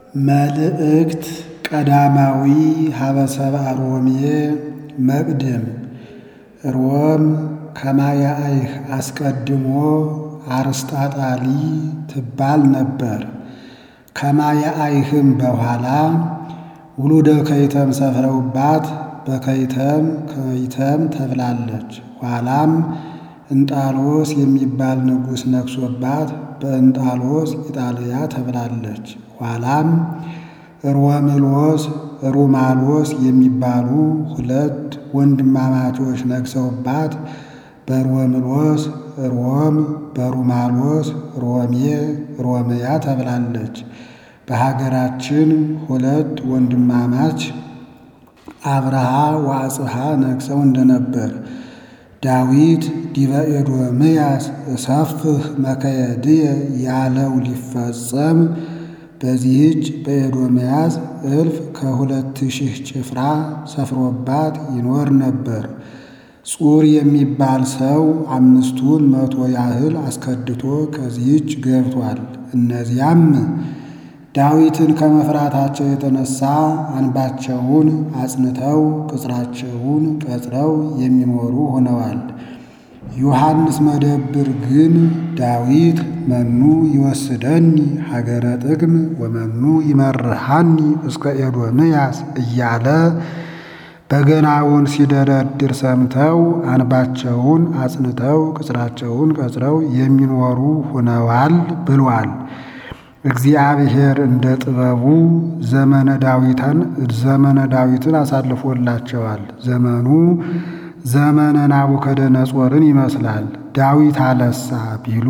መልእክት ቀዳማዊ ሀበሰብአ ሮሜ መቅድም ሮም ከማያይህ አስቀድሞ አርስጣጣሊ ትባል ነበር። ከማያይህም በኋላ ውሉደ ከይተም ሰፍረውባት በከይተም ከይተም ተብላለች። ኋላም እንጣሎስ የሚባል ንጉሥ ነግሶባት በእንጣሎስ ኢጣልያ ተብላለች። ኋላም ሮምሎስ ሩማሎስ የሚባሉ ሁለት ወንድማማቾች ነግሰውባት በሮምሎስ ሮም በሩማሎስ ሮሜ ሮምያ ተብላለች። በሀገራችን ሁለት ወንድማማች አብርሃ ወአጽብሃ ነግሰው እንደነበር ዳዊት ዲበ ኤዶምያስ እሰፍህ መከየድየ ያለው ሊፈጸም በዚህች በኤዶምያስ እልፍ ከሁለት ሺህ ጭፍራ ሰፍሮባት ይኖር ነበር። ጹር የሚባል ሰው አምስቱን መቶ ያህል አስከድቶ ከዚህች ገብቷል። እነዚያም ዳዊትን ከመፍራታቸው የተነሳ አንባቸውን አጽንተው ቅጽራቸውን ቀጽረው የሚኖሩ ሆነዋል። ዮሐንስ መደብር ግን ዳዊት መኑ ይወስደኒ ሀገረ ጥቅም ወመኑ ይመርሃኒ እስከ ኤዶምያስ እያለ በገናውን ሲደረድር ሰምተው አንባቸውን አጽንተው ቅጽራቸውን ቀጽረው የሚኖሩ ሆነዋል ብሏል። እግዚአብሔር እንደ ጥበቡ ዘመነ ዳዊትን ዘመነ ዳዊትን አሳልፎላቸዋል። ዘመኑ ዘመነ ናቡከደነጾርን ይመስላል። ዳዊት አለሳ ቢሉ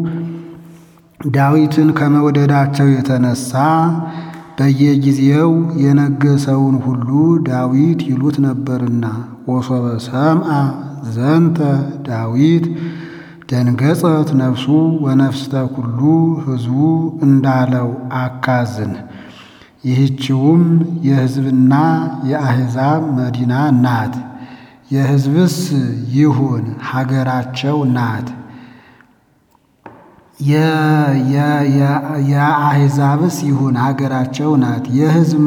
ዳዊትን ከመውደዳቸው የተነሳ በየጊዜው የነገሰውን ሁሉ ዳዊት ይሉት ነበርና ወሶበ ሰምአ ዘንተ ዳዊት ደንገጸት ነፍሱ ወነፍስተ ኩሉ ሕዝቡ እንዳለው አካዝን። ይህችውም የሕዝብና የአሕዛብ መዲና ናት። የሕዝብስ ይሁን ሀገራቸው ናት። የአሕዛብስ ይሁን ሀገራቸው ናት። የሕዝብ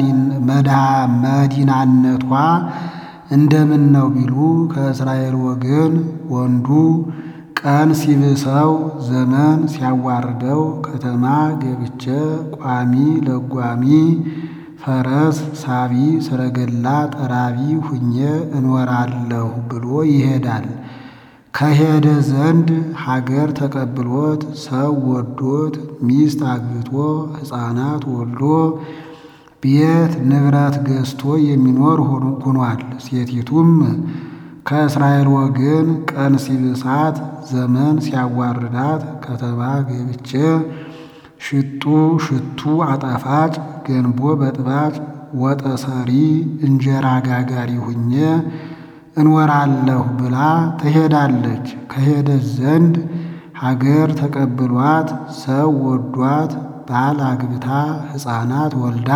መዲናነቷ እንደምን ነው ቢሉ ከእስራኤል ወገን ወንዱ ቀን ሲብሰው ዘመን ሲያዋርደው ከተማ ገብቼ ቋሚ ለጓሚ ፈረስ ሳቢ ሰረገላ ጠራቢ ሁኜ እኖራለሁ ብሎ ይሄዳል። ከሄደ ዘንድ ሀገር ተቀብሎት ሰው ወዶት ሚስት አግብቶ ሕፃናት ወልዶ ቤት ንብረት ገዝቶ የሚኖር ሆኗል። ሴቲቱም ከእስራኤል ወገን ቀን ሲብሳት ዘመን ሲያዋርዳት ከተማ ገብቼ ሽጡ ሽቱ አጣፋጭ ገንቦ በጥባጭ ወጠሰሪ እንጀራ ጋጋሪ ሁኜ እንወራለሁ ብላ ትሄዳለች። ከሄደች ዘንድ ሀገር ተቀብሏት ሰው ወዷት ባል አግብታ ሕፃናት ወልዳ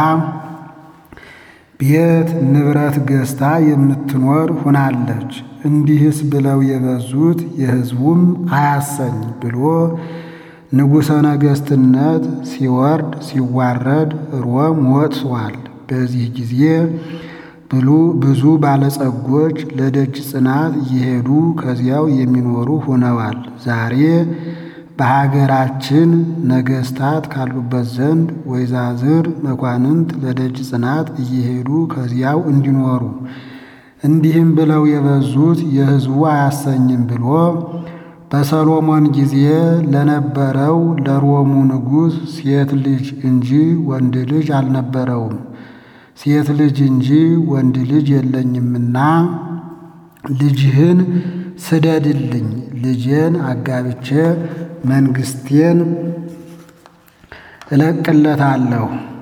ቤት ንብረት ገዝታ የምትኖር ሁናለች። እንዲህስ ብለው የበዙት የሕዝቡም አያሰኝ ብሎ ንጉሠ ነገሥትነት ሲወርድ ሲዋረድ ሮም ወጥሷል። በዚህ ጊዜ ብሉ ብዙ ባለጸጎች ለደጅ ጽናት እየሄዱ ከዚያው የሚኖሩ ሆነዋል። ዛሬ በሀገራችን ነገሥታት ካሉበት ዘንድ ወይዛዝር መኳንንት ለደጅ ጽናት እየሄዱ ከዚያው እንዲኖሩ እንዲህም ብለው የበዙት የሕዝቡ አያሰኝም ብሎ በሰሎሞን ጊዜ ለነበረው ለሮሙ ንጉሥ ሴት ልጅ እንጂ ወንድ ልጅ አልነበረውም። ሴት ልጅ እንጂ ወንድ ልጅ የለኝምና ልጅህን ስደድልኝ፣ ልጄን አጋብቼ መንግስቴን እለቅለታለሁ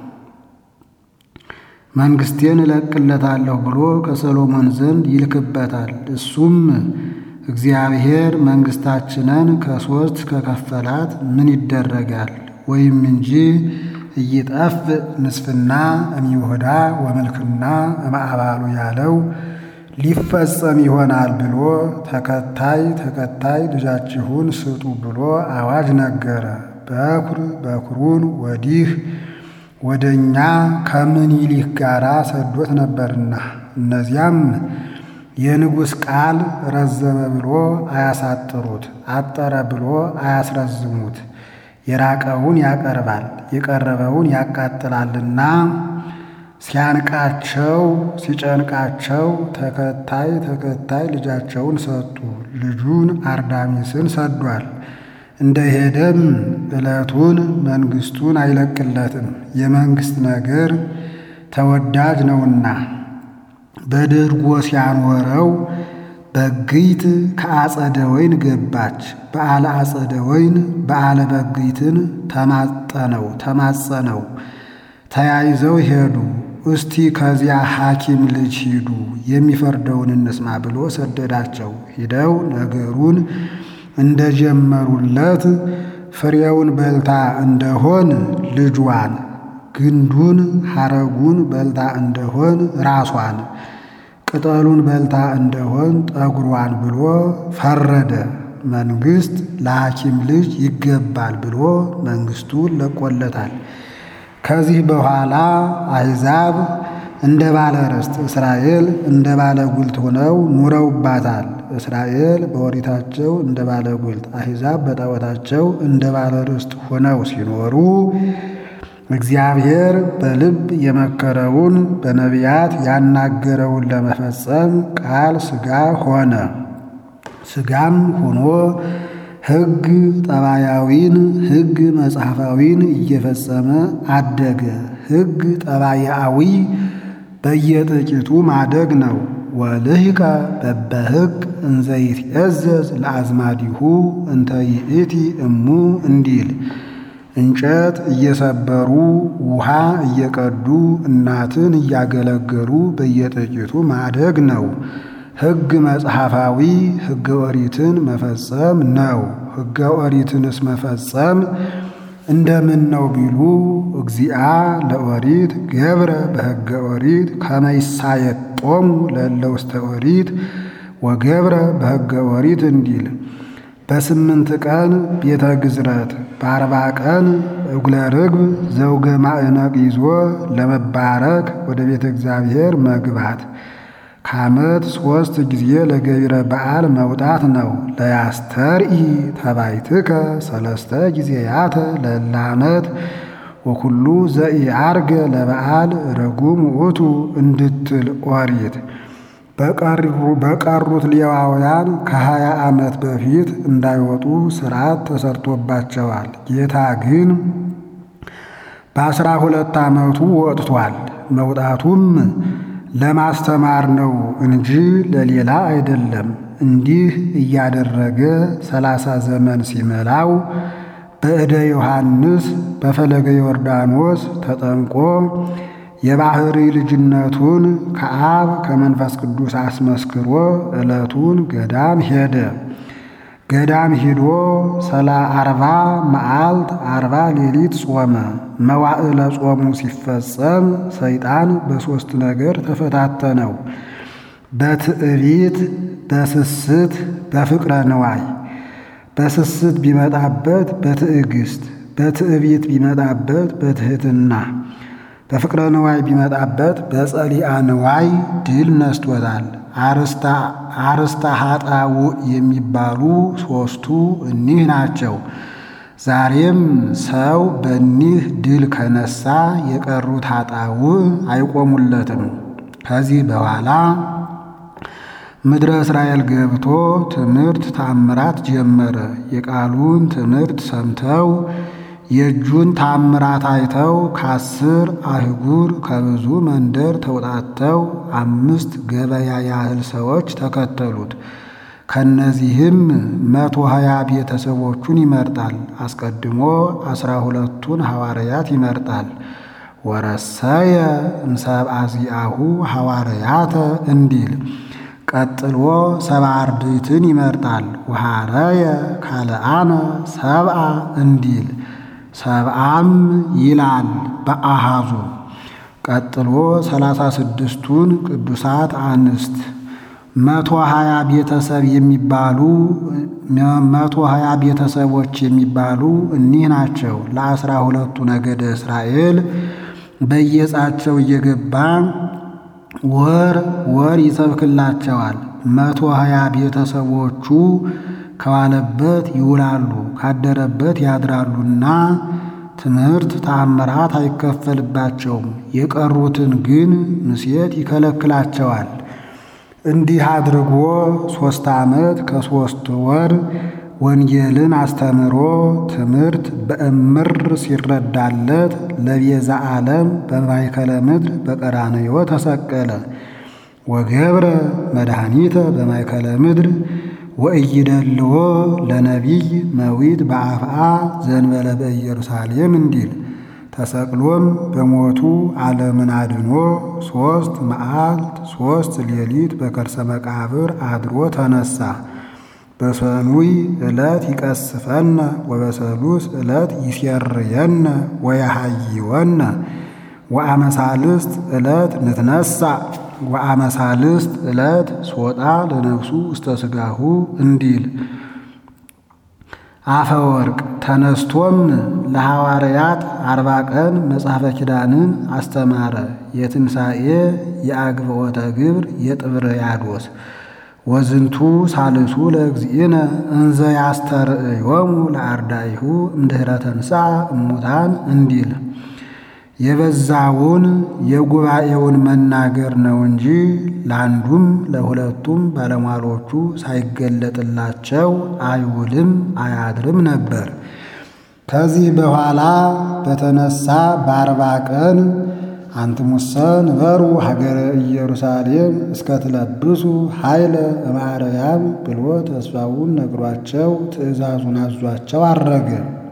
መንግስቴን እለቅለታለሁ ብሎ ከሰሎሞን ዘንድ ይልክበታል። እሱም እግዚአብሔር መንግስታችንን ከሶስት ከከፈላት ምን ይደረጋል ወይም እንጂ እይጠፍ ንስፍና እምይሁዳ ወመልክና እምአባሉ ያለው ሊፈጸም ይሆናል ብሎ ተከታይ ተከታይ ልጃችሁን ስጡ ብሎ አዋጅ ነገረ። በኩር በኩሩን ወዲህ ወደ እኛ ከምኒልክ ጋር ሰዶት ነበርና እነዚያም የንጉሥ ቃል ረዘመ ብሎ አያሳጥሩት፣ አጠረ ብሎ አያስረዝሙት። የራቀውን ያቀርባል የቀረበውን ያቃጥላልና ሲያንቃቸው ሲጨንቃቸው ተከታይ ተከታይ ልጃቸውን ሰጡ። ልጁን አርዳሚስን ሰዷል። እንደ ሄደም ዕለቱን መንግሥቱን አይለቅለትም። የመንግሥት ነገር ተወዳጅ ነውና በድርጎ ሲያኖረው በግይት ከአጸደ ወይን ገባች። በዓለ አጸደ ወይን በዓለ በግይትን ተማጠነው ተማጸነው ተያይዘው ሄዱ። እስቲ ከዚያ ሐኪም ልጅ ሂዱ የሚፈርደውን እንስማ ብሎ ሰደዳቸው። ሂደው ነገሩን እንደጀመሩለት ፍሬውን በልታ እንደሆን ልጇን፣ ግንዱን ሐረጉን በልታ እንደሆን ራሷን፣ ቅጠሉን በልታ እንደሆን ጠጉሯን ብሎ ፈረደ። መንግሥት ለሐኪም ልጅ ይገባል ብሎ መንግሥቱን ለቆለታል። ከዚህ በኋላ አሕዛብ እንደ ባለ ርስት እስራኤል እንደ ባለ ጉልት ሆነው ኑረውባታል። እስራኤል በኦሪታቸው እንደ ባለ ጉልት፣ አሕዛብ በጣዖታቸው እንደ ባለ ርስት ሆነው ሲኖሩ እግዚአብሔር በልብ የመከረውን በነቢያት ያናገረውን ለመፈጸም ቃል ሥጋ ሆነ። ሥጋም ሆኖ ሕግ ጠባያዊን ሕግ መጽሐፋዊን እየፈጸመ አደገ። ሕግ ጠባያዊ በየጥቂቱ ማደግ ነው። ወልህቀ በበሕግ እንዘ ይትዔዘዝ ለአዝማዲሁ እንተ ይእቲ እሙ እንዲል እንጨት እየሰበሩ ውሃ እየቀዱ እናትን እያገለገሉ በየጥቂቱ ማደግ ነው። ሕግ መጽሐፋዊ ሕገ ኦሪትን መፈጸም ነው። ሕገ ኦሪትንስ መፈጸም እንደምን ነው ቢሉ እግዚአ ለኦሪት ገብረ በሕገ ኦሪት ከመይሳየጦሙ ለእለ ውስተ ኦሪት ወገብረ በሕገ ኦሪት እንዲል በስምንት ቀን ቤተ ግዝረት በአርባ ቀን እጉለ ርግብ ዘውገ ማዕነቅ ይዞ ለመባረክ ወደ ቤተ እግዚአብሔር መግባት ከዓመት ሦስት ጊዜ ለገቢረ በዓል መውጣት ነው። ለያስተርኢ ተባይትከ ሰለስተ ጊዜያተ ለእለ ዓመት ወኩሉ ዘኢዐርገ ለበዓል ርጉም ውእቱ እንድትል ኦሪት በቀሩት ሌዋውያን ከሀያ ዓመት በፊት እንዳይወጡ ሥርዓት ተሰርቶባቸዋል። ጌታ ግን በአስራ ሁለት ዓመቱ ወጥቷል። መውጣቱም ለማስተማር ነው እንጂ ለሌላ አይደለም። እንዲህ እያደረገ ሰላሳ ዘመን ሲመላው በእደ ዮሐንስ በፈለገ ዮርዳኖስ ተጠምቆ የባሕሪ ልጅነቱን ከአብ ከመንፈስ ቅዱስ አስመስክሮ ዕለቱን ገዳም ሄደ። ገዳም ሂዶ ሰላ አርባ መዓልት አርባ ሌሊት ጾመ። መዋዕለ ጾሙ ሲፈጸም ሰይጣን በሦስት ነገር ተፈታተነው። በትዕቢት፣ በስስት፣ በፍቅረ ንዋይ። በስስት ቢመጣበት በትዕግስት፣ በትዕቢት ቢመጣበት በትሕትና፣ በፍቅረ ንዋይ ቢመጣበት በጸሊአ ንዋይ ድል ነስቶታል። አርስተ ኃጣውእ የሚባሉ ሦስቱ እኒህ ናቸው። ዛሬም ሰው በኒህ ድል ከነሳ የቀሩት ኃጣውእ አይቆሙለትም። ከዚህ በኋላ ምድረ እስራኤል ገብቶ ትምህርት ታምራት ጀመረ። የቃሉን ትምህርት ሰምተው የእጁን ታምራት አይተው ከአስር አህጉር ከብዙ መንደር ተውጣተው አምስት ገበያ ያህል ሰዎች ተከተሉት። ከነዚህም መቶ ሀያ ቤተሰቦቹን ይመርጣል። አስቀድሞ አስራ ሁለቱን ሐዋርያት ይመርጣል። ወረሰየ እምሰብአ ዚአሁ ሐዋርያተ እንዲል ቀጥሎ ሰብአ አርድእትን ይመርጣል። ወሐረየ ካልአነ ሰብአ እንዲል ሰብአም ይላል በአሃዙ። ቀጥሎ ሰላሳ ስድስቱን ቅዱሳት አንስት መቶ ሀያ ቤተሰብ የሚባሉ መቶ ሀያ ቤተሰቦች የሚባሉ እኒህ ናቸው። ለአስራ ሁለቱ ነገደ እስራኤል በየዕፃቸው እየገባ ወር ወር ይሰብክላቸዋል። መቶ ሀያ ቤተሰቦቹ ከዋለበት ይውላሉ ካደረበት ያድራሉና ትምህርት ተአምራት አይከፈልባቸውም። የቀሩትን ግን ምሴት ይከለክላቸዋል። እንዲህ አድርጎ ሦስት ዓመት ከሦስት ወር ወንጌልን አስተምሮ ትምህርት በእምር ሲረዳለት ለቤዛ ዓለም በማእከለ ምድር በቀራንዮ ተሰቀለ። ወገብረ መድኃኒተ በማእከለ ምድር ወእይደልዎ ለነቢይ መዊት በአፍአ ዘንበለ በኢየሩሳሌም እንዲል ተሰቅሎም በሞቱ ዓለምን አድኖ ሦስት መዓልት ሦስት ሌሊት በከርሰ መቃብር አድሮ ተነሳ። በሰኑይ ዕለት ይቀስፈነ ወበሰሉስ ዕለት ይሴርየነ ወያሃይወነ ወአመሳልስት ዕለት ንትነሳ ወአመሳልስት ዕለት ሶጣ ለነፍሱ ውስተ ሥጋሁ እንዲል አፈወርቅ ተነስቶም ለሐዋርያት አርባ ቀን መጽሐፈ ኪዳንን አስተማረ። የትንሣኤ የአግብኦተ ግብር የጥብርያዶስ ወዝንቱ ሳልሱ ለእግዚእነ እንዘ ያስተርእዮሙ ለአርዳኢሁ እምድኅረ ተንሥአ እሙታን እንዲል የበዛውን የጉባኤውን መናገር ነው እንጂ ለአንዱም ለሁለቱም ባለሟሎቹ ሳይገለጥላቸው አይውልም አያድርም ነበር። ከዚህ በኋላ በተነሳ በአርባ ቀን አንትሙሰ ንበሩ ሀገረ ኢየሩሳሌም እስከትለብሱ ኃይለ እምአርያም ብሎ ተስፋውን ነግሯቸው ትእዛዙን አዟቸው አረገ።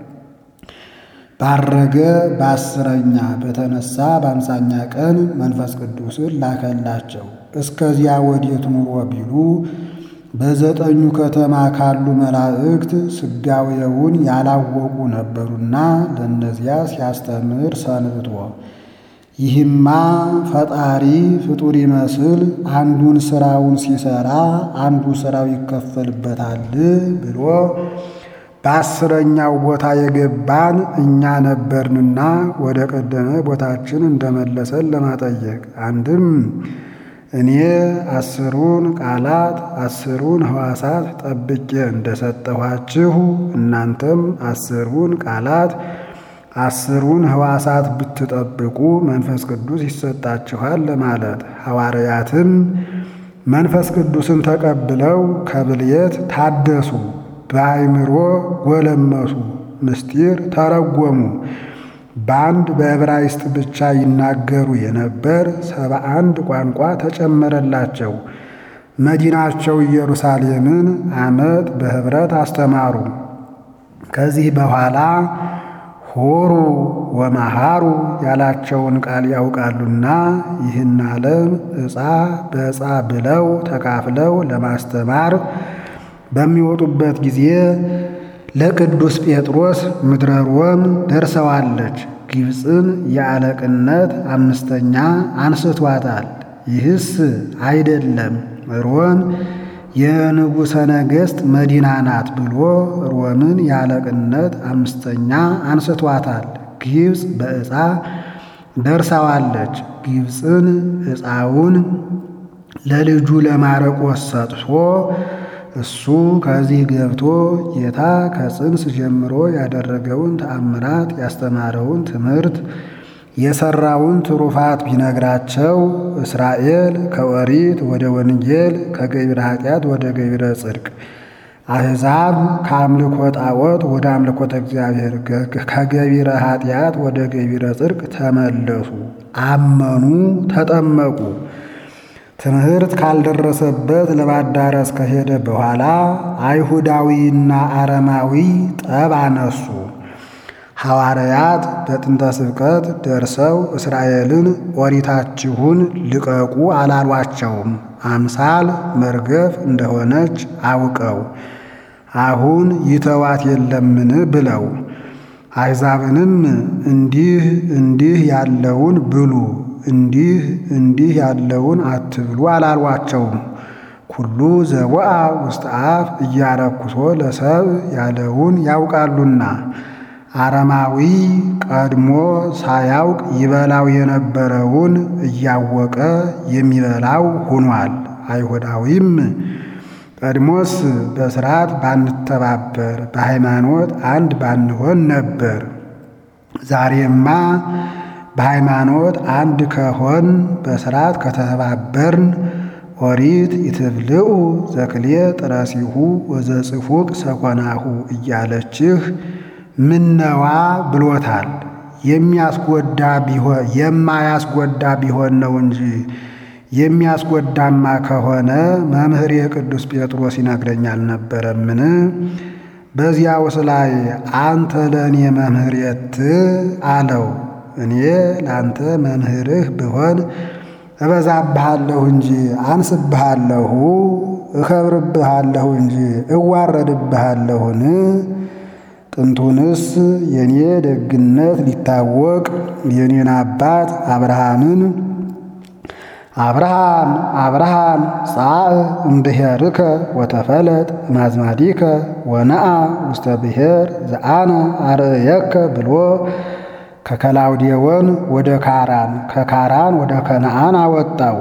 ባረገ በአስረኛ በተነሳ በአምሳኛ ቀን መንፈስ ቅዱስን ላከላቸው። እስከዚያ ወዴት ኑሮ ቢሉ በዘጠኙ ከተማ ካሉ መላእክት ስጋዌውን ያላወቁ ነበሩና ለእነዚያ ሲያስተምር ሰንብቶ ይህማ ፈጣሪ ፍጡር ይመስል አንዱን ስራውን ሲሰራ አንዱ ስራው ይከፈልበታል ብሎ በአስረኛው ቦታ የገባን እኛ ነበርንና ወደ ቀደመ ቦታችን እንደመለሰን ለማጠየቅ አንድም እኔ አስሩን ቃላት አስሩን ሕዋሳት ጠብቄ እንደሰጠኋችሁ እናንተም አስሩን ቃላት አስሩን ሕዋሳት ብትጠብቁ መንፈስ ቅዱስ ይሰጣችኋል ለማለት። ሐዋርያትም መንፈስ ቅዱስን ተቀብለው ከብልየት ታደሱ፣ በአይምሮ ጎለመሱ፣ ምስጢር ተረጎሙ። በአንድ በዕብራይስጥ ብቻ ይናገሩ የነበር ሰባ አንድ ቋንቋ ተጨመረላቸው። መዲናቸው ኢየሩሳሌምን ዓመት በኅብረት አስተማሩ። ከዚህ በኋላ ሆሩ ወመሃሩ ያላቸውን ቃል ያውቃሉና ይህን ዓለም ዕፃ በዕፃ ብለው ተካፍለው ለማስተማር በሚወጡበት ጊዜ ለቅዱስ ጴጥሮስ ምድረ ሮም ደርሰዋለች። ግብፅን የአለቅነት አምስተኛ አንስቷታል። ይህስ አይደለም ሮም የንጉሠ ነገሥት መዲና ናት ብሎ ሮምን የአለቅነት አምስተኛ አንስቷታል። ግብፅ በዕፃ ደርሳዋለች። ግብፅን ዕፃውን ለልጁ ለማረቆስ ሰጥቶ እሱ ከዚህ ገብቶ ጌታ ከጽንስ ጀምሮ ያደረገውን ተአምራት ያስተማረውን ትምህርት የሰራውን ትሩፋት ቢነግራቸው እስራኤል ከኦሪት ወደ ወንጌል ከገቢረ ኃጢአት ወደ ገቢረ ጽድቅ፣ አሕዛብ ከአምልኮ ጣዖት ወደ አምልኮተ እግዚአብሔር ከገቢረ ኃጢአት ወደ ገቢረ ጽድቅ ተመለሱ፣ አመኑ፣ ተጠመቁ። ትምህርት ካልደረሰበት ለማዳረስ ከሄደ በኋላ አይሁዳዊና አረማዊ ጠብ አነሱ። ሐዋርያት በጥንተ ስብከት ደርሰው እስራኤልን ኦሪታችሁን ልቀቁ አላሏቸውም። አምሳል መርገፍ እንደሆነች አውቀው አሁን ይተዋት የለምን ብለው አሕዛብንም እንዲህ እንዲህ ያለውን ብሉ እንዲህ እንዲህ ያለውን አትብሉ አላሏቸውም። ኩሉ ዘወአ ውስጥ አፍ እያረኩሶ ለሰብ ያለውን ያውቃሉና አረማዊ ቀድሞ ሳያውቅ ይበላው የነበረውን እያወቀ የሚበላው ሆኗል። አይሁዳዊም ቀድሞስ በሥርዓት ባንተባበር በሃይማኖት አንድ ባንሆን ነበር። ዛሬማ በሃይማኖት አንድ ከሆን በሥርዓት ከተባበርን ኦሪት ይትብልዑ ዘክሌ ጥረሲሁ ወዘጽፉቅ ሰኮናሁ እያለችህ ምነዋ ብሎታል። የሚያስጎዳ ቢሆን የማያስጎዳ ቢሆን ነው እንጂ የሚያስጎዳማ ከሆነ መምህር የቅዱስ ጴጥሮስ ይነግረኝ አልነበረምን? በዚያውስ ላይ አንተ ለእኔ መምህር የት አለው። እኔ ለአንተ መምህርህ ብሆን እበዛብሃለሁ እንጂ አንስብሃለሁ፣ እከብርብሃለሁ እንጂ እዋረድብሃለሁን? ጥንቱንስ የኔ ደግነት ሊታወቅ የኔን አባት አብርሃምን አብርሃም አብርሃም ጻእ እምብሔርከ ወተፈለጥ ማዝማዲከ ወነአ ውስተ ብሔር ዘአነ አርእየከ ብሎ ከከላውዴዎን ወደ ካራን ከካራን ወደ ከነአን አወጣው።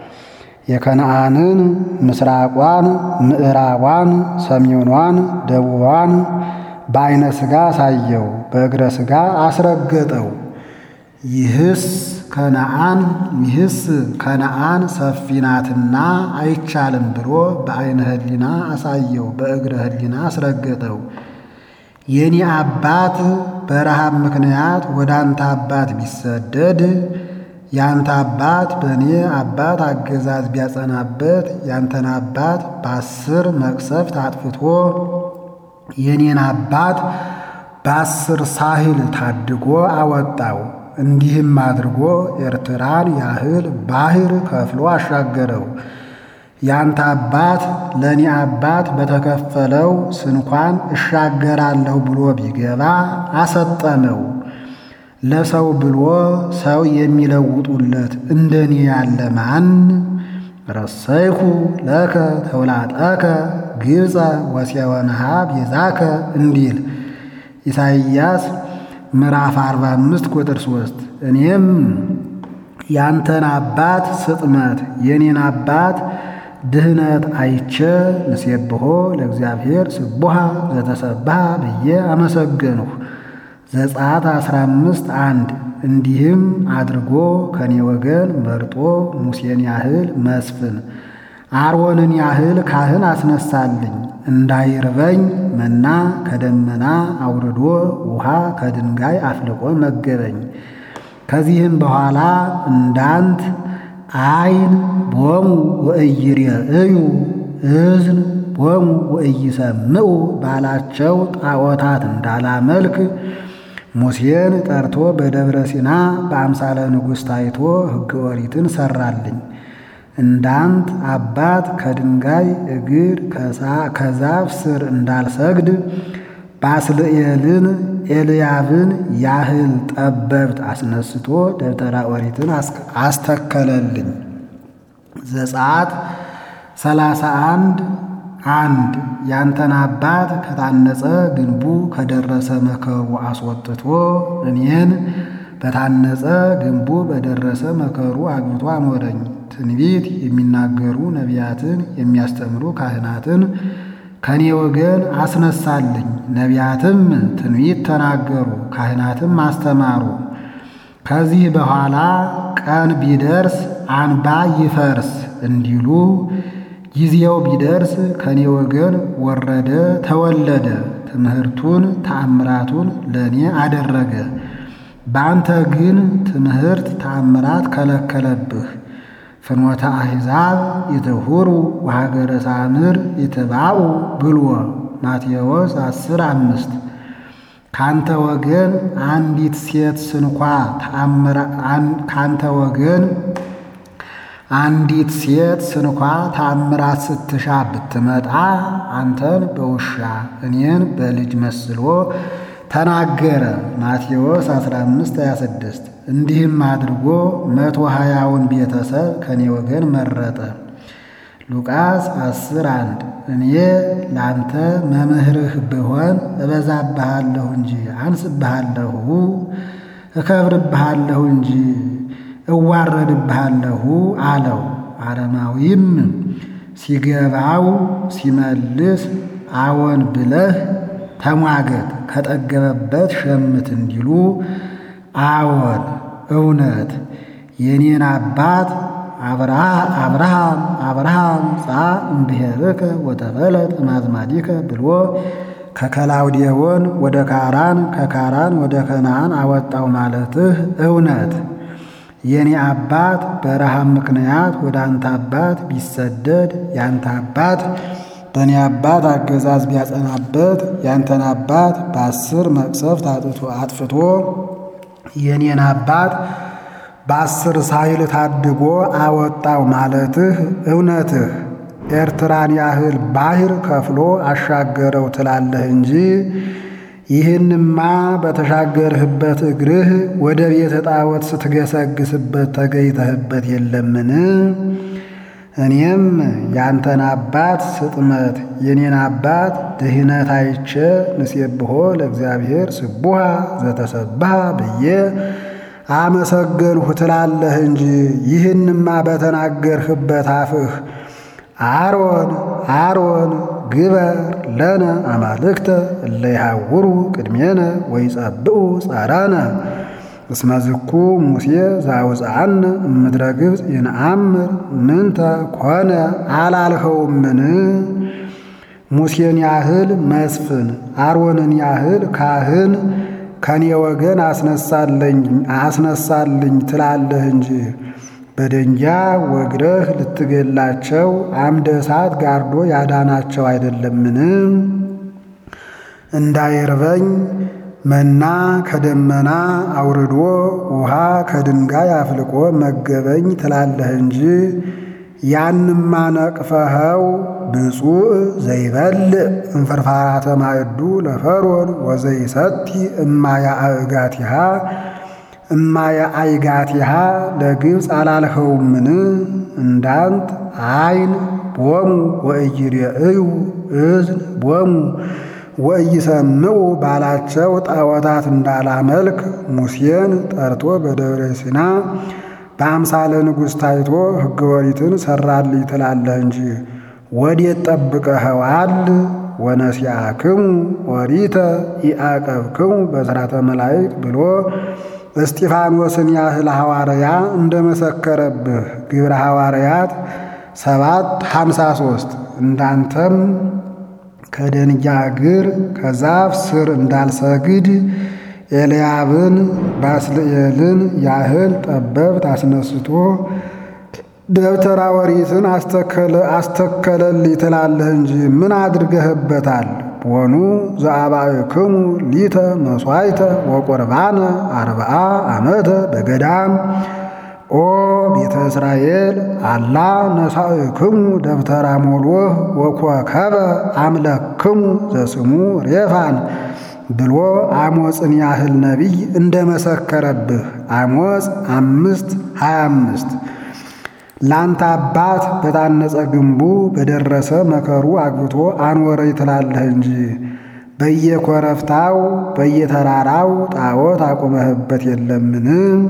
የከነአንን ምስራቋን፣ ምዕራቧን፣ ሰሜኗን፣ ደቡቧን በዐይነ ሥጋ አሳየው፣ በእግረ ሥጋ አስረገጠው። ይህስ ከነአን ይህስ ከነአን ሰፊ ናትና አይቻልም ብሎ በዐይነ ሕሊና አሳየው፣ በእግረ ሕሊና አስረገጠው። የኔ አባት በረሃብ ምክንያት ወደ አንተ አባት ቢሰደድ ያንተ አባት በእኔ አባት አገዛዝ ቢያጸናበት ያንተን አባት በአስር መቅሰፍት አጥፍቶ የኔን አባት በአስር ሳህል ታድጎ አወጣው። እንዲህም አድርጎ ኤርትራን ያህል ባሕር ከፍሎ አሻገረው። ያንተ አባት ለእኔ አባት በተከፈለው ስንኳን እሻገራለሁ ብሎ ቢገባ አሰጠመው። ለሰው ብሎ ሰው የሚለውጡለት እንደኔ ያለ ማን? ረሰይኩ ለከ ተውላጠከ ግብፀ ወሴወንሃ ቤዛከ እንዲል ኢሳይያስ ምዕራፍ 45 ቁጥር 3 እኔም ያንተን አባት ስጥመት የኔን አባት ድህነት አይቼ ንሴብሖ ለእግዚአብሔር ስቡሃ ዘተሰብሃ ብዬ አመሰገንሁ። ዘጸአት 15 አንድ እንዲህም አድርጎ ከኔ ወገን መርጦ ሙሴን ያህል መስፍን አሮንን ያህል ካህን አስነሳልኝ። እንዳይርበኝ መና ከደመና አውርዶ ውሃ ከድንጋይ አፍልቆ መገበኝ። ከዚህም በኋላ እንዳንት አይን ቦሙ ወእይሬእዩ እዝን ቦሙ ወእይሰምዑ ባላቸው ጣዖታት እንዳላመልክ ሙሴን ጠርቶ በደብረ ሲና በአምሳለ ንጉሥ ታይቶ ሕገ ኦሪትን ሠራልኝ። እንዳንት አባት ከድንጋይ እግር ከዛፍ ስር እንዳልሰግድ ባስልኤልን ኤልያብን ያህል ጠበብት አስነስቶ ደብተራ ኦሪትን አስተከለልኝ። ዘጸአት ሰላሳ አንድ አንድ ያንተን አባት ከታነጸ ግንቡ ከደረሰ መከሩ አስወጥቶ እኔን በታነጸ ግንቡ በደረሰ መከሩ አግብቶ አኖረኝ። ትንቢት የሚናገሩ ነቢያትን የሚያስተምሩ ካህናትን ከኔ ወገን አስነሳልኝ። ነቢያትም ትንቢት ተናገሩ፣ ካህናትም አስተማሩ። ከዚህ በኋላ ቀን ቢደርስ አንባ ይፈርስ እንዲሉ ጊዜው ቢደርስ ከኔ ወገን ወረደ ተወለደ። ትምህርቱን ተአምራቱን ለእኔ አደረገ። በአንተ ግን ትምህርት ተአምራት ከለከለብህ። ፍኖተ አሕዛብ ይትሁሩ ወሀገረ ሳምር ይትባኡ ብሎ ማቴዎስ አስር አምስት ካንተ ወገን አንዲት ሴት ስንኳ ካንተ ወገን አንዲት ሴት ስንኳ ታምራት ስትሻ ብትመጣ አንተን በውሻ እኔን በልጅ መስሎ ተናገረ። ማቴዎስ 15 26 እንዲህም አድርጎ መቶ ሀያውን ቤተሰብ ከኔ ወገን መረጠ። ሉቃስ አስር አንድ እኔ ላንተ መምህርህ ብሆን እበዛብሃለሁ እንጂ አንስብሃለሁ፣ እከብርብሃለሁ እንጂ እዋረድብሃለሁ አለው። አረማዊም ሲገባው ሲመልስ አዎን ብለህ ተሟገት ከጠገበበት ሸምት እንዲሉ አዎን እውነት የኔን አባት አብርሃም አብርሃም ጻ እምብሔርከ ወተፈለጥ እማዝማዲከ ብሎ ከከላውዴዎን ወደ ካራን ከካራን ወደ ከነዓን አወጣው ማለትህ እውነት የኔ አባት በረሃብ ምክንያት ወደ አንተ አባት ቢሰደድ ያንተ አባት በእኔ አባት አገዛዝ ቢያጸናበት ያንተን አባት በአስር መቅሰፍት አጥፍቶ የኔን አባት በአስር ሳይል ታድጎ አወጣው ማለትህ እውነትህ ኤርትራን ያህል ባሕር ከፍሎ አሻገረው ትላለህ እንጂ ይህንማ በተሻገርህበት እግርህ ወደ ቤተ ጣዖት ስትገሰግስበት ተገይተህበት የለምን? እኔም ያንተን አባት ስጥመት የኔን አባት ድህነት አይቼ ንሴብሖ ለእግዚአብሔር ስቡሃ ዘተሰብሃ ብዬ አመሰገንሁ ትላለህ እንጂ ይህንማ በተናገርህበት አፍህ አሮን አሮን ግበር ለነ አማልክተ እለ ይሃውሩ ቅድሜነ ወይጸብኡ ጻራነ እስመ ዝኩ ሙሴ ዘአውፅአነ እምድረ ግብፅ ይንአምር ምንተ ኮነ አላልኸውምን? ሙሴን ያህል መስፍን አሮንን ያህል ካህን ከኔ ወገን አስነሳልኝ ትላለህ እንጂ በደንጊያ ወግረህ ልትገላቸው አምደ እሳት ጋርዶ ያዳናቸው አይደለምን? እንዳይርበኝ መና ከደመና አውርዶ ውሃ ከድንጋይ አፍልቆ መገበኝ ትላለህ እንጂ ያንማ ነቅፈኸው ብፁዕ ዘይበልዕ እንፍርፋራተ ማዕዱ ለፈርዖን ወዘይሰቲ እማያ አእጋቲሃ እማየ አይጋቲሃ ለግብፅ አላልኸውምን? እንዳንት አይን ቦሙ ወእይሬእዩ እዝን ቦሙ ወእይሰምዑ ባላቸው ጣዖታት እንዳላመልክ ሙሴን ጠርቶ በደብረ ሲና በአምሳለ ንጉሥ ታይቶ ሕገ ወሪትን ሠራልኝ ትላለህ እንጂ ወዴት ጠብቀኸዋል? ወነሲአክሙ ወሪተ ኢአቀብክሙ በሥራተ መላእክት ብሎ እስጢፋኖስን ያህል ሐዋርያ እንደመሰከረብህ ግብረ ሐዋርያት ሰባት ሀምሳ ሦስት እንዳንተም ከደንጊያ እግር ከዛፍ ስር እንዳልሰግድ ኤልያብን ባስልኤልን ያህል ጠበብት አስነስቶ ደብተራ ወሪትን አስተከለልኝ ትላለህ እንጂ ምን አድርገህበታል? ቦኑ ዘአባእክሙ ሊተ መሥዋዕተ ወቁርባነ አርብዓ ዓመተ በገዳም ኦ ቤተ እስራኤል አላ ነሳእክሙ ደብተራ ሞሎህ ወኮከበ አምለክሙ ዘስሙ ሬፋን ብሎ አሞፅን ያህል ነቢይ እንደመሰከረብህ አሞፅ አምስት ሀያ አምስት ላንተ አባት በታነጸ ግንቡ በደረሰ መከሩ አግብቶ አኖረኝ ትላለህ እንጂ በየኮረብታው በየተራራው ጣዖት አቁመህበት የለምን?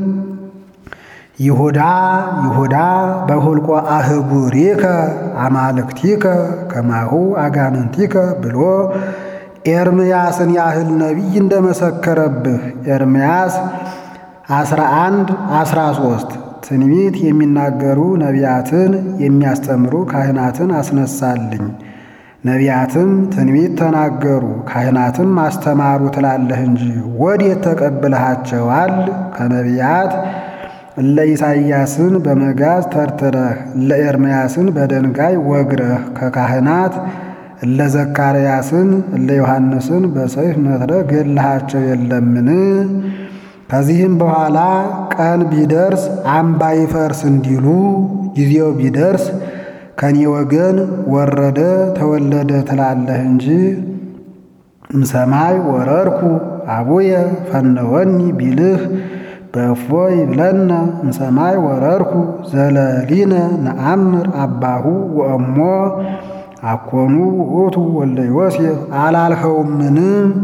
ይሁዳ ይሁዳ በሁልቆ አህጉሪከ አማልክቲከ ከማሁ አጋንንቲከ ብሎ ኤርምያስን ያህል ነቢይ እንደመሰከረብህ ኤርምያስ 11 13 ትንቢት የሚናገሩ ነቢያትን የሚያስተምሩ ካህናትን አስነሳልኝ። ነቢያትም ትንቢት ተናገሩ፣ ካህናትም አስተማሩ ትላለህ እንጂ ወዴት ተቀብለሃቸዋል? ከነቢያት እለ ኢሳይያስን በመጋዝ ተርትረህ እለ ኤርምያስን በደንጋይ ወግረህ ከካህናት እለ ዘካርያስን እለ ዮሐንስን በሰይፍ መትረህ ገድለሃቸው የለምን? ከዚህም በኋላ ቀን ቢደርስ አምባ ይፈርስ እንዲሉ ጊዜው ቢደርስ ከኔ ወገን ወረደ ተወለደ ትላለህ እንጂ እምሰማይ ወረድኩ አቡየ ፈነወኒ ቢልህ በእፎ ይብለነ እምሰማይ ወረድኩ ዘለሊነ ነአምር አባሁ ወእሞ አኮኑ ውእቱ ወልደ ዮሴፍ አላልኸውምን?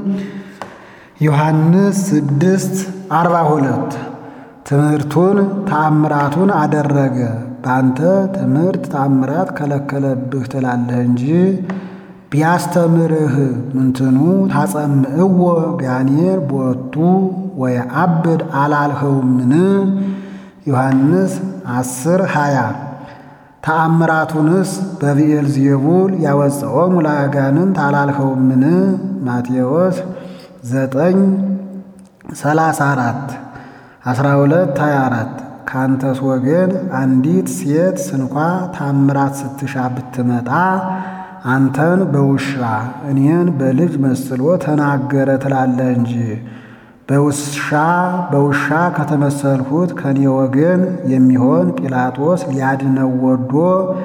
ዮሐንስ ስድስት አርባ ሁለት ትምህርቱን ተአምራቱን አደረገ። በአንተ ትምህርት ተአምራት ከለከለብህ ትላለህ እንጂ ቢያስተምርህ ምንትኑ ታጸምዕዎ ጋኔር ቦቱ ወየዐብድ አላልኸውምን? ዮሐንስ አስር ሃያ ተአምራቱንስ በብኤል ዜቡል ያወፀኦሙ ለአጋንንት አላልኸውምን? ማቴዎስ ዘጠኝ ሰላሳ አራት አስራ ሁለት ሃያ አራት ካንተስ ወገን አንዲት ሴት ስንኳ ታምራት ስትሻ ብትመጣ አንተን በውሻ እኔን በልጅ መስሎ ተናገረ ትላለህ እንጂ በውሻ በውሻ ከተመሰልሁት ከኔ ወገን የሚሆን ጲላጦስ ሊያድነው ወዶ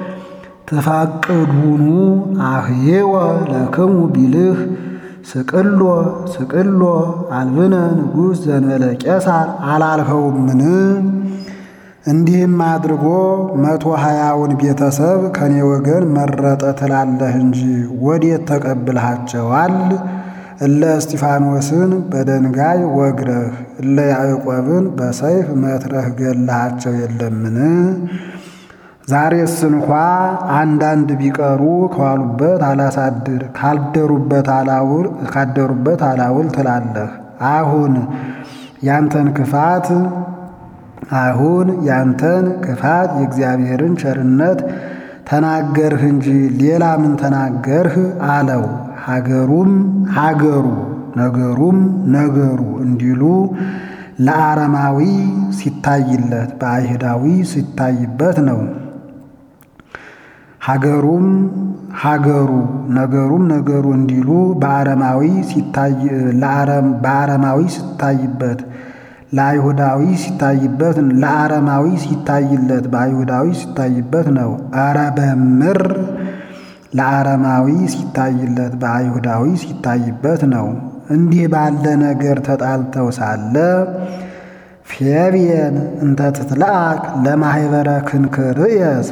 ትፈቅዱኑ አህዬወ ለክሙ ቢልህ ስቅሎ ስቅሎ አልብነ ንጉሥ ዘንበለ ቄሳር አላልኸውምን? እንዲህም አድርጎ መቶ ሀያውን ቤተሰብ ከኔ ወገን መረጠ ትላለህ እንጂ ወዴት ተቀብልሃቸዋል? እለ እስጢፋኖስን በደንጋይ ወግረህ እለ ያዕቆብን በሰይፍ መትረህ ገላሃቸው የለምን? ዛሬስ እንኳ አንዳንድ ቢቀሩ ከዋሉበት አላሳድር ካልደሩበት አላውል ካደሩበት አላውል ትላለህ። አሁን ያንተን ክፋት አሁን ያንተን ክፋት የእግዚአብሔርን ቸርነት ተናገርህ እንጂ ሌላ ምን ተናገርህ? አለው። ሀገሩም ሀገሩ ነገሩም ነገሩ እንዲሉ ለአረማዊ ሲታይለት በአይሁዳዊ ሲታይበት ነው። ሀገሩም ሀገሩ ነገሩም ነገሩ እንዲሉ በአረማዊ ሲታይ በአረማዊ ሲታይበት ለአይሁዳዊ ሲታይበት ለአረማዊ ሲታይለት በአይሁዳዊ ሲታይበት ነው። አረ በምር ለአረማዊ ሲታይለት በአይሁዳዊ ሲታይበት ነው። እንዲህ ባለ ነገር ተጣልተው ሳለ ፌብየን እንተ ትትለአክ ለማኅበረ ክንክርየስ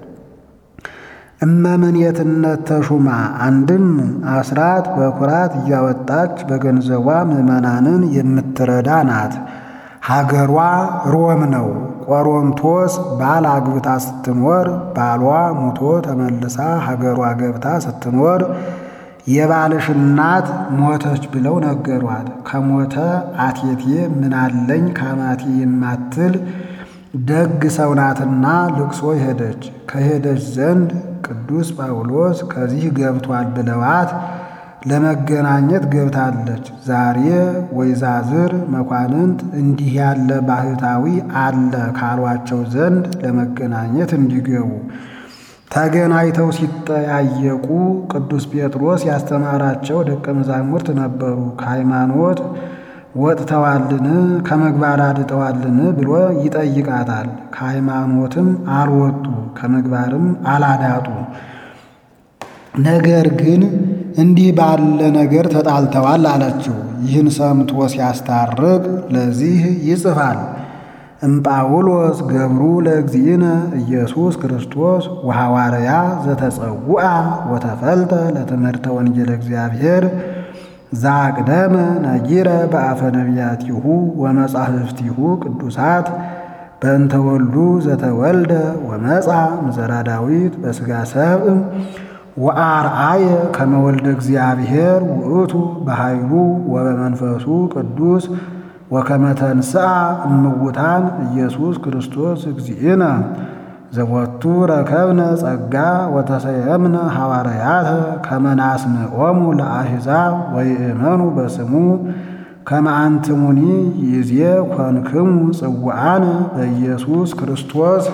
እመምኔትነት ተሹማ አንድም አስራት በኩራት እያወጣች በገንዘቧ ምዕመናንን የምትረዳ ናት። ሀገሯ ሮም ነው። ቆሮንቶስ ባል አግብታ ስትኖር ባሏ ሙቶ ተመልሳ ሀገሯ ገብታ ስትኖር የባልሽ እናት ሞተች ብለው ነገሯት። ከሞተ አቴቴ ምናለኝ ካማቴ የማትል ደግ ሰው ናትና ልቅሶ ሄደች። ከሄደች ዘንድ ቅዱስ ጳውሎስ ከዚህ ገብቷል ብለዋት ለመገናኘት ገብታለች። ዛሬ ወይዛዝር መኳንንት እንዲህ ያለ ባህታዊ አለ ካሏቸው ዘንድ ለመገናኘት እንዲገቡ ተገናኝተው ሲጠያየቁ ቅዱስ ጴጥሮስ ያስተማራቸው ደቀ መዛሙርት ነበሩ። ከሃይማኖት ወጥተዋልን ከምግባር አድጠዋልን ብሎ ይጠይቃታል። ከሃይማኖትም አልወጡ ከምግባርም አላዳጡ። ነገር ግን እንዲህ ባለ ነገር ተጣልተዋል አለችው። ይህን ሰምቶ ሲያስታርቅ ለዚህ ይጽፋል እምጳውሎስ ገብሩ ለእግዚእነ ኢየሱስ ክርስቶስ ወሐዋርያ ዘተጸውዐ ወተፈልጠ ለትምህርተ ወንጌል እግዚአብሔር ዛቅደመ ነጊረ በአፈ ነቢያቲሁ ወመጻሕፍቲሁ ቅዱሳት በእንተ ወልዱ ዘተወልደ ወመጻ እምዘራ ዳዊት በሥጋ ሰብእ ወአርአየ ከመ ወልደ እግዚአብሔር ውእቱ በኃይሉ ወበመንፈሱ ቅዱስ ወከመ ተንሥአ እምውታን ኢየሱስ ክርስቶስ እግዚእነ ዘቦቱ ረከብነ ጸጋ ወተሰየምነ ሐዋርያተ ከመ ናስምዖሙ ለአሕዛብ ወይእመኑ በስሙ ከመ አንትሙኒ ይዜ ኮንክሙ ጽዋዓነ በኢየሱስ ክርስቶስ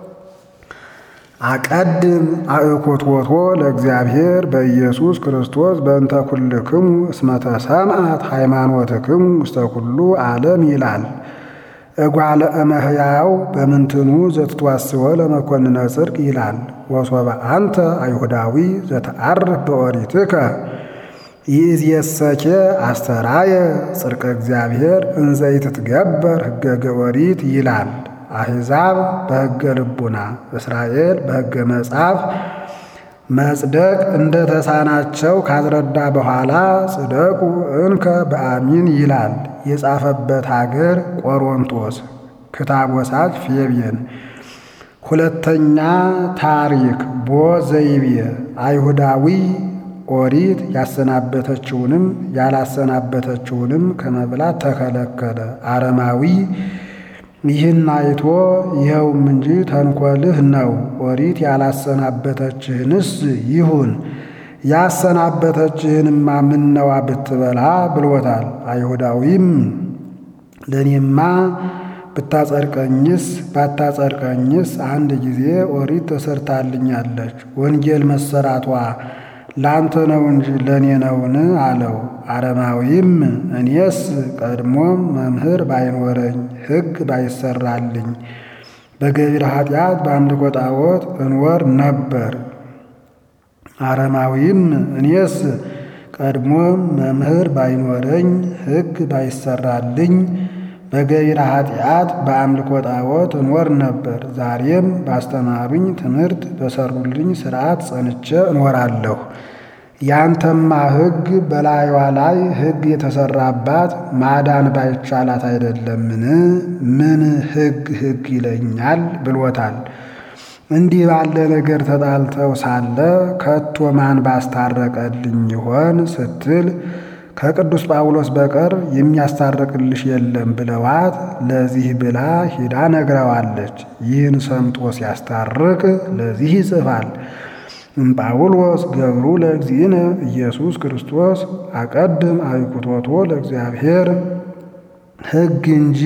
አቀድም አእኮትወቶ ለእግዚአብሔር በኢየሱስ ክርስቶስ በእንተ ኩልክሙ እስመ ተሰምዐት ሃይማኖትክሙ ውስተ ኩሉ ዓለም ይላል። እጓለ እመሕያው በምንትኑ ዘትትዋስወ ለመኮንነ ጽድቅ ይላል። ወሶበ አንተ አይሁዳዊ ዘተዓርፍ በኦሪትከ ይእዜሰኬ አስተራየ ጽድቀ እግዚአብሔር እንዘ ይትትገበር ሕገ ኦሪት ይላል። አሕዛብ በሕገ ልቡና እስራኤል በሕገ መጽሐፍ መጽደቅ እንደ ተሳናቸው ካስረዳ በኋላ ጽደቁ እንከ በአሚን ይላል። የጻፈበት አገር ቆሮንቶስ፣ ክታብ ወሳጅ ፌቤን። ሁለተኛ ታሪክ ቦ ዘይቤ አይሁዳዊ ኦሪት ያሰናበተችውንም ያላሰናበተችውንም ከመብላት ተከለከለ። አረማዊ ይህን አይቶ ይኸውም እንጂ ተንኮልህ ነው፣ ኦሪት ያላሰናበተችህንስ ይሁን ያሰናበተችህንማ ምነዋ ብትበላ ብሎታል። አይሁዳዊም ለእኔማ ብታጸድቀኝስ ባታጸድቀኝስ አንድ ጊዜ ኦሪት ተሰርታልኛለች፣ ወንጌል መሰራቷ ለአንተ ነው እንጂ ለእኔ ነውን? አለው። አረማዊም እኔስ ቀድሞም መምህር ባይኖረኝ ሕግ ባይሰራልኝ በገቢረ ኃጢአት በአምልኮ ጣዖት እንወር ነበር። አረማዊም እኔስ ቀድሞም መምህር ባይኖረኝ ሕግ ባይሰራልኝ በገቢረ ኃጢአት በአምልኮ ጣዖት እንወር ነበር። ዛሬም ባስተማሩኝ ትምህርት በሰሩልኝ ሥርዓት ጸንቼ እኖራለሁ። ያንተማ ሕግ በላዩዋ ላይ ሕግ የተሰራባት ማዳን ባይቻላት አይደለምን? ምን ሕግ ሕግ ይለኛል ብሎታል። እንዲህ ባለ ነገር ተጣልተው ሳለ ከቶ ማን ባስታረቀልኝ ይሆን ስትል ከቅዱስ ጳውሎስ በቀር የሚያስታርቅልሽ የለም ብለዋት ለዚህ ብላ ሂዳ ነግረዋለች። ይህን ሰምቶ ሲያስታርቅ ለዚህ ይጽፋል። እምጳውሎስ ገብሩ ለእግዚእነ ኢየሱስ ክርስቶስ አቀድም አብኩቶቶ ለእግዚአብሔር ሕግ እንጂ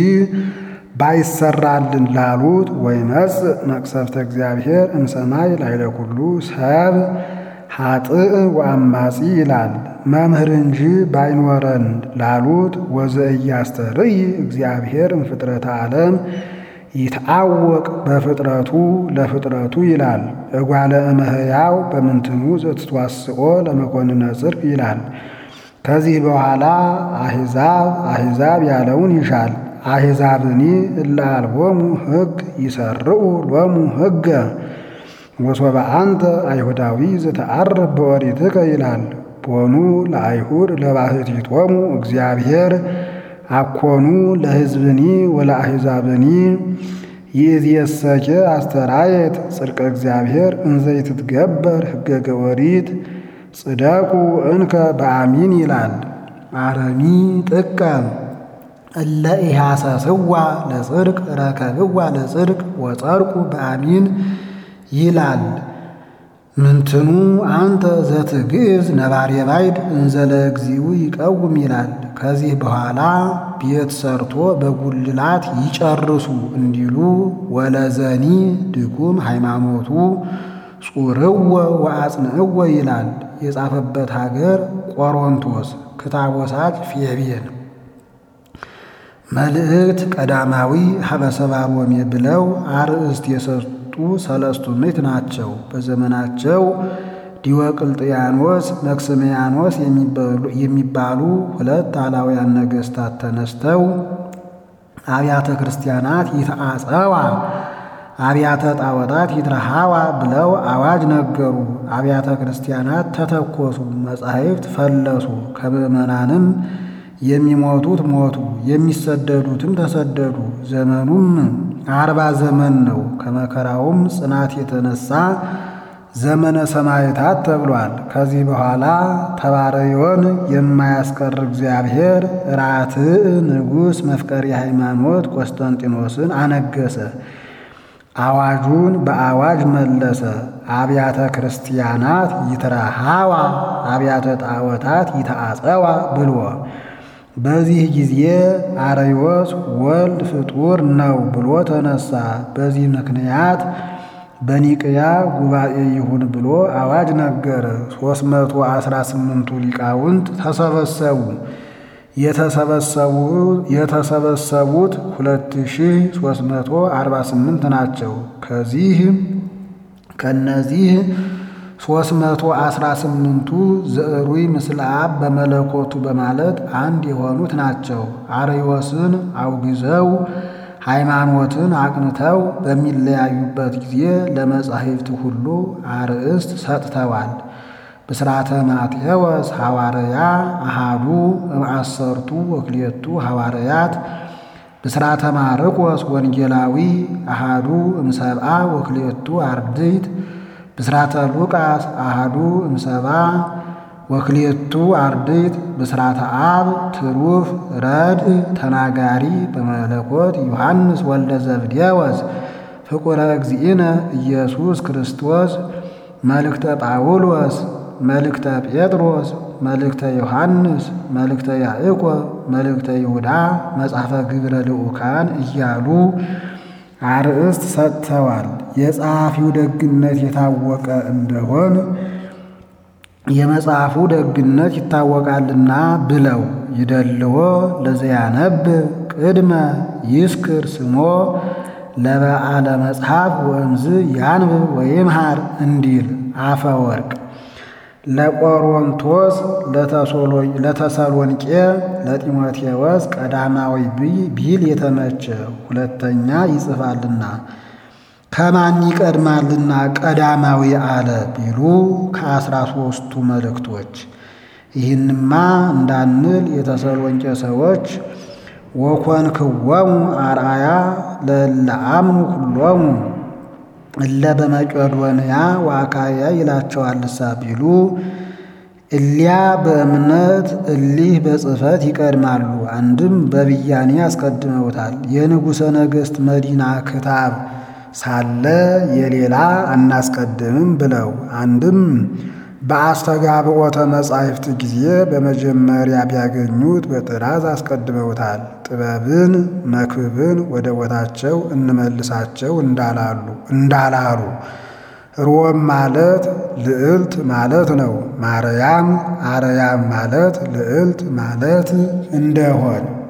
ባይሰራልን ላሉት ወይመጽእ መቅሰፍተ እግዚአብሔር እምሰማይ ላዕለ ኩሉ ሰብ ኃጥእ ወአማጺ ይላል። መምህር እንጂ ባይኖረን ላሉት ወዘእያስተርእይ እግዚአብሔር እምፍጥረተ ዓለም ይትአወቅ በፍጥረቱ ለፍጥረቱ ይላል። እጓለ እመሕያው በምንትኑ ዘትትዋስኦ ለመኮንነ ጽድቅ ይላል። ከዚህ በኋላ አሕዛብ አሕዛብ ያለውን ይሻል። አሕዛብኒ እለ አልቦሙ ሕግ ይሰርዑ ሎሙ ሕገ ወሶበ አንተ አይሁዳዊ ዘተዓርፍ በኦሪትከ ይላል። ቦኑ ለአይሁድ ለባሕቲቶሙ እግዚአብሔር አኮኑ ለሕዝብኒ ወለአሕዛብኒ ይእዜሰኬ አስተራየት ጽድቀ እግዚአብሔር እንዘ ይትትገበር ሕገ ኦሪት ጽደቁ እንከ በአሚን ይላል። አረሚ ጥቀ እለ ኢሐሰስዋ ለጽድቅ ረከብዋ ለጽድቅ ወጸድቁ በአሚን ይላል። ምንትኑ አንተ ዘትግዕዝ ነባሬ ባይድ እንዘ ለእግዚኡ ይቀውም ይላል። ከዚህ በኋላ ቤት ሰርቶ በጉልላት ይጨርሱ እንዲሉ ወለዘኒ ድኩም ሃይማኖቱ ጹርወ ወአጽንዕወ ይላል። የጻፈበት ሀገር ቆሮንቶስ፣ ክታቦሳት ፌቤን። መልእክት ቀዳማዊ ሀበሰባ ሮሜ ብለው አርእስት የሰጡ ሰለስቱ ምዕት ናቸው። በዘመናቸው ዲዮቅልጥያኖስ፣ መክስምያኖስ የሚባሉ ሁለት አላውያን ነገሥታት ተነስተው አብያተ ክርስቲያናት ይትአጸዋ አብያተ ጣዖታት ይትረሃዋ ብለው አዋጅ ነገሩ። አብያተ ክርስቲያናት ተተኮሱ፣ መጻሕፍት ፈለሱ። ከምዕመናንም የሚሞቱት ሞቱ፣ የሚሰደዱትም ተሰደዱ። ዘመኑም አርባ ዘመን ነው። ከመከራውም ጽናት የተነሳ ዘመነ ሰማዕታት ተብሏል። ከዚህ በኋላ ተባረዮን የማያስቀር እግዚአብሔር ራትዕ ንጉሥ መፍቀሪ ሃይማኖት ቆስጠንጢኖስን አነገሰ። አዋጁን በአዋጅ መለሰ። አብያተ ክርስቲያናት ይትረሃዋ አብያተ ጣዖታት ይተአጸዋ ብሎ በዚህ ጊዜ አርዮስ ወልድ ፍጡር ነው ብሎ ተነሳ። በዚህ ምክንያት በኒቅያ ጉባኤ ይሁን ብሎ አዋጅ ነገረ። ሦስት መቶ አስራ ስምንቱ ሊቃውንት ተሰበሰቡ። የተሰበሰቡት ሁለት ሺህ ሦስት መቶ አርባ ስምንት ናቸው። ከዚህ ከነዚህ ሦስት መቶ አስራ ስምንቱ ዘዕሩይ ምስለ አብ በመለኮቱ በማለት አንድ የሆኑት ናቸው። አርዮስን አውግዘው ሃይማኖትን አቅንተው በሚለያዩበት ጊዜ ለመጻሕፍት ሁሉ አርእስት ሰጥተዋል። ብስራተ ማቴዎስ ሐዋርያ አሃዱ እምአሰርቱ ወክልኤቱ ሐዋርያት ብስራተ ማርቆስ ወንጌላዊ አሃዱ እምሰብአ ወክልኤቱ አርድእት ብስራተ ሉቃስ አሃዱ እምሰብአ ወክልኤቱ አርድእት ብስራተ አብ ትሩፍ ረድእ ተናጋሪ በመለኮት ዮሐንስ ወልደ ዘብዴዎስ ፍቁረ እግዚእነ ኢየሱስ ክርስቶስ መልእክተ ጳውሎስ መልእክተ ጴጥሮስ መልእክተ ዮሐንስ መልእክተ ያዕቆብ መልእክተ ይሁዳ መጽሐፈ ግብረ ልዑካን እያሉ አርእስት ሰጥተዋል። የጸሐፊው ደግነት የታወቀ እንደሆን የመጽሐፉ ደግነት ይታወቃልና ብለው ይደልዎ ለዘያነብ ቅድመ ይስክር ስሞ ለበዓለ መጽሐፍ ወእምዝ ያንብብ ወይምሃር እንዲል አፈ ወርቅ ለቆሮንቶስ ለተሰሎንቄ ለጢሞቴዎስ ቀዳማዊ ቢል የተመቸ ሁለተኛ ይጽፋልና ከማን ይቀድማልና ቀዳማዊ አለ ቢሉ ከአስራ ሦስቱ መልእክቶች። ይህንማ እንዳንል የተሰሎንቄ ሰዎች ወኮንክዎሙ አርአያ ለእለ አምኑ ኩሎሙ እለ በመቄዶንያ ወአካያ ይላቸዋልሳ ቢሉ እሊያ በእምነት እሊህ በጽሕፈት ይቀድማሉ። አንድም በብያኔ ያስቀድመውታል። የንጉሠ ነገሥት መዲና ክታብ ሳለ የሌላ አናስቀድምም ብለው አንድም በአስተጋብኦተ መጻሕፍት ጊዜ በመጀመሪያ ቢያገኙት በጥራዝ አስቀድመውታል። ጥበብን መክብብን ወደ ቦታቸው እንመልሳቸው እንዳላሉ እንዳላሉ ሮም ማለት ልዕልት ማለት ነው። ማርያም አርያም ማለት ልዕልት ማለት እንደሆን